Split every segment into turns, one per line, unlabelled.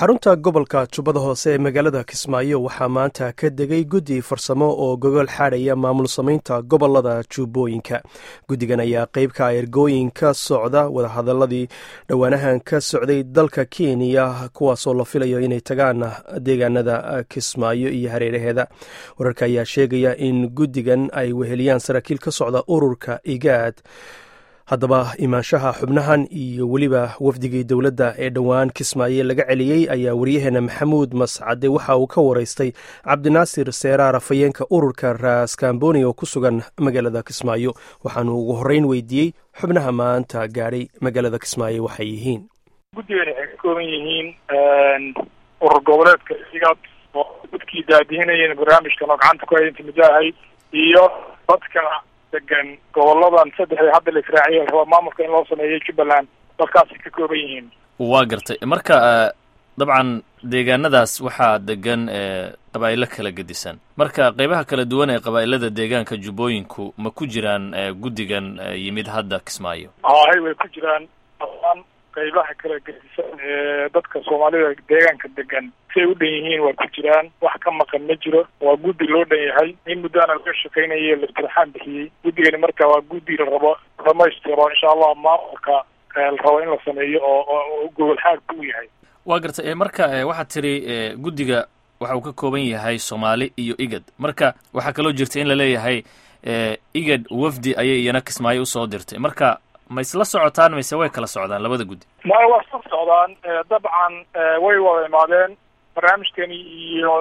xarunta gobolka jubbada hoose ee magaalada kismaayo waxaa maanta ka degay guddi farsamo oo gogol xaadhaya maamul samaynta gobolada jubbooyinka guddigan ayaa qeybka ergooyin ka socda wadahadaladii dhowaanahan ka socday dalka kenya kuwaasoo la filayo inay tagaan deegaanada kismaayo iyo hareeraheeda wararka ayaa sheegaya in guddigan ay weheliyaan saraakiil ka socda ururka igaad haddaba imaanshaha xubnahan iyo weliba wafdigii dowladda ee dhowaan kismaayo laga celiyey ayaa waryaheena maxamuud mascade waxa uu ka waraystay cabdinaasir seeraar afhayeenka ururka raskamboni oo ku sugan magaalada kismaayo waxaanu ugu horreyn weydiiyey xubnaha maanta gaadhay magaalada kismaayo waxay yihiin
guddigan waxay ka kooban yihiin urur goboleedka igaad oo dadkii daadihinayeen barnaamijkan oo gacanta ku hayay inta ahayd iyo dadka degan goboladan saddexda hadda la israaciya raba maamulka in loo sameeyo jubbaland dadkaasay ka kooban yihiin
waa gartay marka dabcan deegaanadaas waxaa degan qabaa'ilo kala gedisan marka qeybaha kala duwan ee qabaa'ilada deegaanka jubbooyinku ma ku jiraan guddigan yimid hadda kismaayo
hay way ku jiraan dhammaan qaybaha kala gedisan ee dadka soomaalida deegaanka degan siay u dhan yihiin waa ku jiraan wax ka maqan ma jiro waa guddi loo dhan yahay in muddaana laga shaqaynaya laftirxaan bixiyey guddigani marka waa guddi la rabo dhamaystiro insha allah maamulka la rabo in la sameeyo oo gogol xaagka u yahay
waa gartay marka waxaad tiri guddiga waxa uu ka kooban yahay soomaali iyo igad marka waxaa kaloo jirta in la leeyahay igad wafdi ayay iyana kismaayo usoo dirtay marka ma isla socotaan mise way kala socdaan labada guddi
maya waa isla socdaan dabcan way wada imaadeen barnaamijkani iyo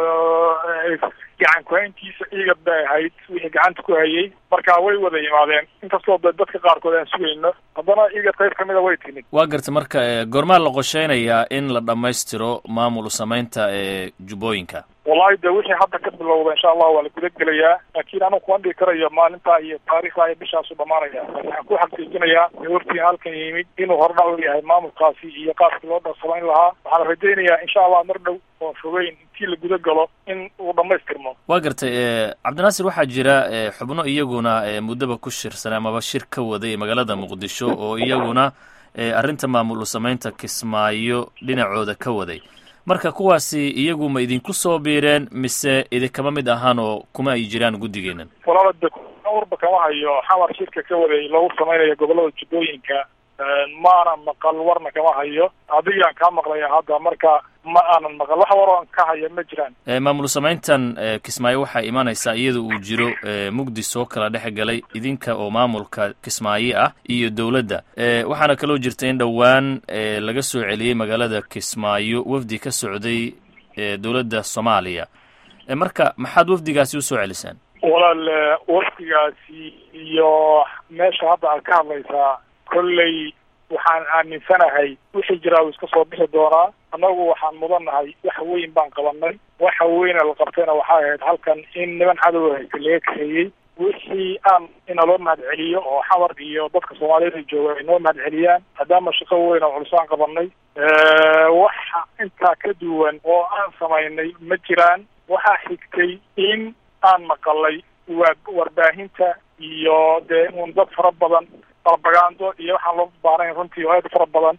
gacan ku-hayntiisa igad bay ahayd wixii gacanta ku hayay marka way wada yimaadeen inkastoo de dadka qaarkood aan sugayno haddana igad qayb kamida way timid
waa garta marka goormaa la qosheynayaa in la dhammaystiro maamul samaynta ee jubbooyinka
wallahi de wixii hadda ka bilowda insha allah waa la guda gelayaa laakiin anigu kuma dhigi karayo maalintaa iyo taarikhda iyo bishaasu dhamaanaya waxaan ku xaqiijinayaa waftiga halkan yimid inuu hordhac u yahay maamulkaasi iyo qaabkii loo dharsamayn lahaa waxaan rajaynayaa insha allah mar dhow oo fogeyn intii la guda galo in uu dhamaystirmo
waa gartay cabdinaasir waxaa jira xubno iyaguna muddaba ku shirsan amaba shir ka waday magaalada muqdisho oo iyaguna arrinta maamul samaynta kismaayo dhinacooda ka waday marka kuwaasi iyagu ma idinku soo biireen mise idinkama mid ahaan oo kuma ay jiraan guddigeenan
walaala de urba kama hayo xamar shirka ka waday lagu samaynayo gobolada jubbooyinka maana maqal warna kama hayo adigaan kaa maqlaya hadda marka ma aanan maqal wax waroon ka haya ma jiraan
maamul samayntan kismaayo waxaa imanaysaa iyada uu jiro mugdi soo kala dhex galay idinka oo maamulka kismaayo ah iyo dowladda waxaana kaloo jirta in dhowaan laga soo celiyey magaalada kismaayo wafdi ka socday dowladda soomaaliya marka maxaad wafdigaasi usoo celisaan
walaal wafdigaasi iyo meesha hadda aad ka hadlaysaa kolley waxaan aaminsanahay wixii jiraa uu iska soo bixi doonaa annagu waxaan mudannahay wax weyn baan qabanay waxa weyna la qabtayna waxay ahayd halkan in niman cadow haysta laga kaxeeyey wixii aan ina loo mahad celiyo oo xamar iyo dadka soomaaliyada jooga ay noo mahad celiyaan maadaama shaqo weyn oo culus aan qabanay waxa intaa ka duwan oo aan samaynay ma jiraan waxaa xigtay in aan maqalay waa warbaahinta iyo dee un dad fara badan propagando iyo waxaan loo baanayn runtii aad fara badan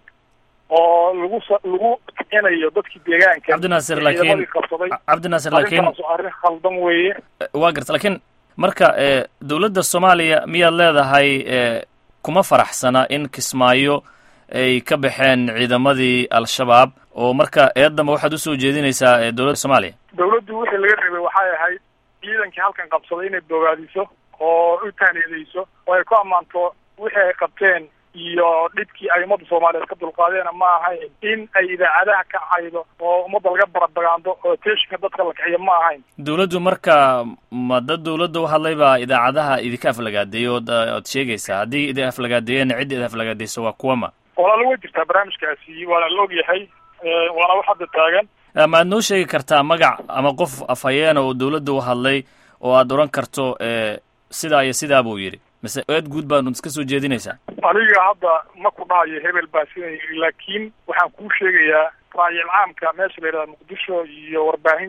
oo lagu lagu kicinayo dadkii deegaanka
cabdinaasir laakiin cabdinaasir laakiin
arrin khaldan weeye
waa garta laakiin marka dowladda soomaaliya miyaad leedahay kuma faraxsana in kismaayo ay ka baxeen ciidamadii al-shabaab oo marka eedamba waxaad usoo jeedinaysaa dowladda soomaaliya
dowladdu wixii laga reebay waxay ahayd ciidankii halkan qabsaday inay bogaadiso oo u tahniyadayso oo ay ku ammaanto wixii ay qabteen iyo dhibkii ay ummadda soomaaliyeed ka dulqaadeena ma ahayn in ay idaacadaha ka caydo oo ummadda laga barabagaando oo teeshinka dadka la kiciyo ma ahayn
dowladdu marka ma dad dowladda u hadlay baa idaacadaha idinka aflagaadeeyey ood ood sheegaysaa haddii idin aflagaadeeyana cidda idin aflagaadeyso waa kuwama
walaala way jirtaa barnaamijkaasi waana la og yahay waana wax hadda taagan
ma ad noo sheegi kartaa magac ama qof afhayeena oo dowladda u hadlay oo aad odhan karto sidaa iyo sidaa buu yidhi mise eed guud baanu iska soo jeedinaysaa
aniga hadda ma ku dhahayo hebel baa sidan yidhi laakiin waxaan kuu sheegayaa raayil caamka meesha la yidhahda muqdisho iyo warbaahinta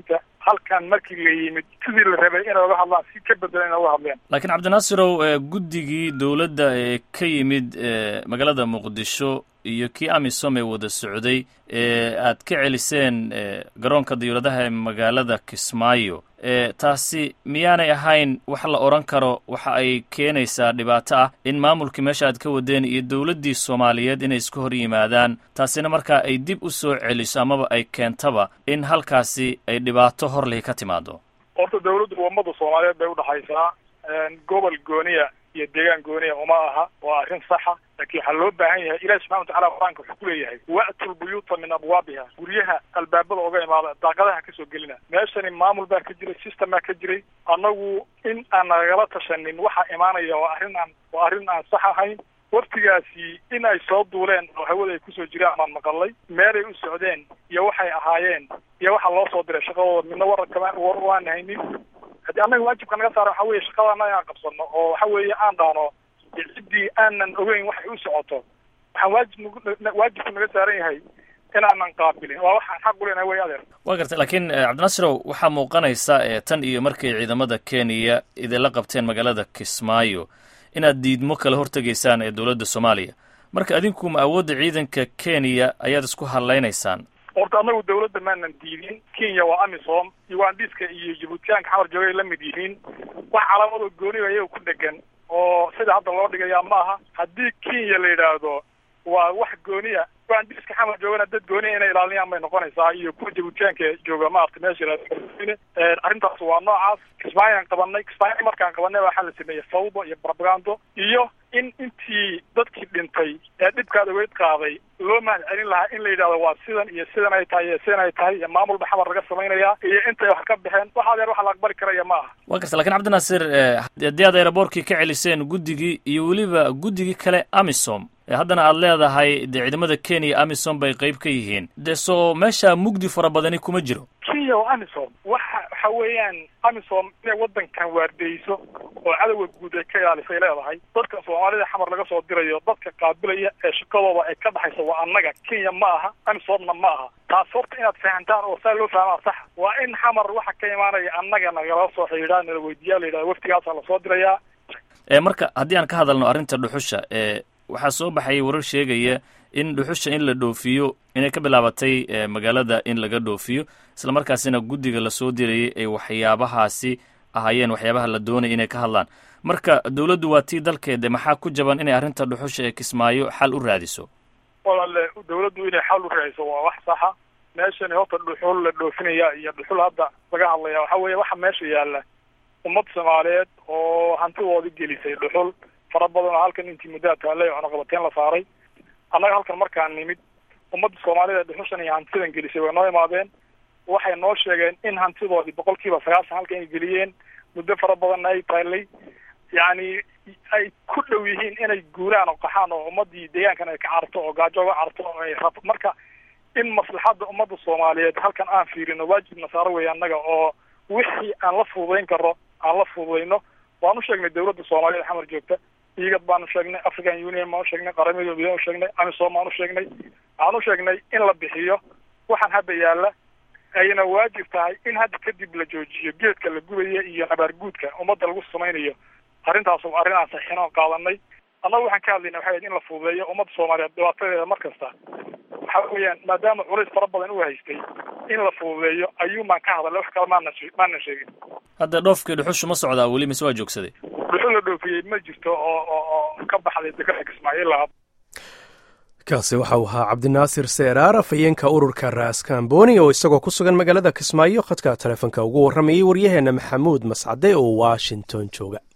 halkan markii la yimid sidii la rabay inay uga hadlaan si ka bedelan inay uga hadleen
laakiin cabdinaasirow guddigii dowladda ee ka yimid magaalada muqdisho iyo kii amisom ee wada socday ee aad ka celiseen garoonka diyuuradaha ee magaalada kismaayo taasi miyaanay ahayn wax la odhan karo waxa ay keenaysaa dhibaato ah in maamulkii meesha aad ka wadeen iyo dowladdii soomaaliyeed inay isku hor yimaadaan taasina markaa ay dib u soo celiso amaba ay keentaba in halkaasi ay dhibaato hor lihi ka timaado
horta dawladdu ummada soomaaliyeed bay udhexaysaa gobol gooniya iyo deegaan gooniya uma aha waa arrin saxa laakiin waxaa loo baahan yahay ilahi subxana watacala qur-aanka wuxuu ku leeyahay wa'tu lbuyuuta min abwaabiha guryaha albaabada oga imaada daaqadaha kasoo gelina meeshani maamul baa ka jiray system baa ka jiray annagu in aan nagala tashanin waxaa imaanaya waa arrin aan waa arrin aan sax ahayn waftigaasi in ay soo duuleen oo hawada ay kusoo jiraan baan maqalay meelay u socdeen iyo waxay ahaayeen iyo waxa loo soo diray shaqadooda midna wararkama war waan haynin haddii annaga waajibka naga saara waxa weeye shaqadana inaan qabsano oo waxa weeye aan dhahno ciddii aanan ogeyn waxay u socoto waxaan waajib waajibku naga saaran yahay inaanan qaabilin waa waxaan xaq u leenahay wey adeer
wa gartay laakiin cabdinasirow waxaa muuqanaysa tan iyo markay ciidamada kenya idinla qabteen magaalada kismaayo inaad diidmo kala hortegaysaan ee dowladda soomaaliya marka adinku ma awoodda ciidanka kenya ayaad isku hadlaynaysaan
horta annagu dawladda maanan diidin kenya waa amisom ugandiska iyo jibuutiyaanka xamar joogay la mid yihiin wax calaamado gooniga iyaga ku dhegan oo sida hadda loo dhigayaa ma aha haddii kenya la yidhaahdo waa wax gooniya ugandiska xamar joogana dad gooniya inay ilaaliyaan bay noqonaysaa iyo kuwa jibuutiyaanka jooga maarata meesha arrintaas waa noocaas kismaayaan qabanay kismaayo markaan qabanay waxaa la sameeyey fawdo iyo propagando iyo in intii dadkii dhintay ee dhibkaad ogeyd qaaday loo mahad celin lahaa in la yidhahdo waa sidan iyo sidan ay tahay iyo sidan ay tahay iyo maamulba xamar laga samaynayaa iyo intay wax ka baxeen wax adeer waxa la aqbali karaya ma aha
wa garta lakin cabdinaasir haddii aad aeroboortkii ka celiseen guddigii iyo weliba guddigii kale amisom haddana aad leedahay dee ciidamada kenya amisom bay qayb ka yihiin dee soo meesha mugdi fara badani kuma jiro
kenya oo amisom waxa waxa weeyaan amisom inay waddankan waardeyso oo cadowga guud ay ka ilaalisay leedahay dadka soomaalida xamar laga soo dirayo dadka qaabilaya ee shaqadooda ay ka dhaxayso waa annaga kenya ma aha amisomna ma aha taas horta inaad fahantaan oo saa loo fahmaa sax waa in xamar waxa ka imaanaya annaga nagala soo xidhiidhaa nala weydiiyaa la yidhahda waftigaasaa lasoo dirayaa
marka haddii aan ka hadalno arrinta dhuxusha e waxaa soo baxayay warar sheegaya in dhuxusha in la dhoofiyo inay ka bilaabatay magaalada in laga dhoofiyo isla markaasina guddiga lasoo dirayay ay waxyaabahaasi ahaayeen waxyaabaha la doonaya inay ka hadlaan marka dawladdu waa tii dalkeeda maxaa ku jaban inay arrinta dhuxusha ee kismaayo xal u raadiso
walaale dawladdu inay xal u raadiso waa wax saxa meeshani horta dhuxul la dhoofinaya iyo dhuxul hadda laga hadlaya waxa weeye waxa meesha yaalla ummad soomaaliyeed oo hantidoodi gelisay dhuxul fara badan oo halkan intii muddaa taallay oo cunaqabateen la saaray annaga halkan markaan nimid ummadda soomaalida dhuxushan iyo hantidan gelisay way noo imaadeen waxay noo sheegeen in hantidoodii boqol kiiba sagaashan halkan ay geliyeen muddo fara badanna ay taallay yacni ay ku dhow yihiin inay guuraan oo qaxaan oo ummadii deegaankan ay ka carto oo gaajo uga carto oo ay rab marka in maslaxadda ummadda soomaaliyeed halkan aan fiirino waajibna saaro weeye annaga oo wixii aan la fududayn karo aan la fududayno waan u sheegnay dawladda soomaaliyed xamar joogta igad baanu sheegnay african union baan u sheegnay qaramada midoobey u sheegnay amisom baan u sheegnay waxaan u sheegnay in la bixiyo waxaan hadda yaalla ayna waajib tahay in hadda kadib la joojiyo geedka la gubaya iyo nabaarguudka ummadda lagu samaynayo arrintaas waa arrin aan saxiixin oo qaadanay annaga waxaan ka hadlayna waxay ahayd in la fududeeyo ummadda soomaaliyeed dhibaatadeeda mar kasta waxa weeyaan maadaama culays fara badan u haystay in la fududeeyo ayuumaan ka hadalay wax kale maana maanan sheegin
hadda dhoofkii dhuxushu ma socdaa weli mise waa joogsaday
dhuxul la dhoofiyey ma jirto oo oo oo ka baxday dekada kismaayo ilaa
kaasi waxa uu ahaa cabdinaasir seeraar afhayeenka ururka raaskambooni oo isagoo ku sugan magaalada kismaayo khadka taleefonka ugu warramayay waryaheenna maxamuud mascade oo washington jooga